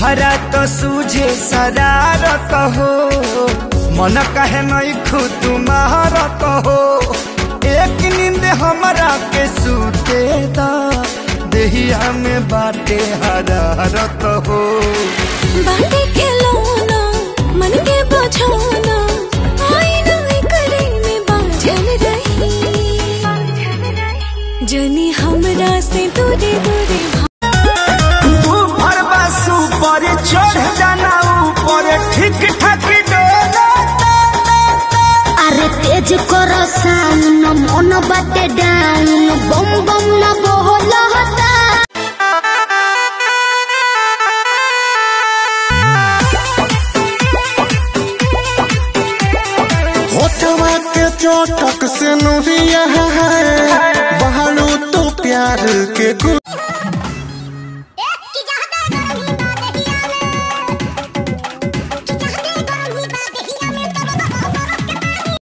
हमारा तो सूझे शरारत हो मन कहे नहीं खू तुम्हारत हो एक नींद हमारा के सूते दा देहिया में बाटे हरारत हो बाटे खिलौना मन के बझाना आईना करे में बाझल रही जनी हमरा से दूरे दूरे तू भरवा सुपर चढ़ जाना ऊपर ठीक ठाक डोला अरे तेज कर साउन मन बाटे डाउन बम बम न बोला हता होठवा के चोटक से नुरिया है बहरू तो प्यार के गुल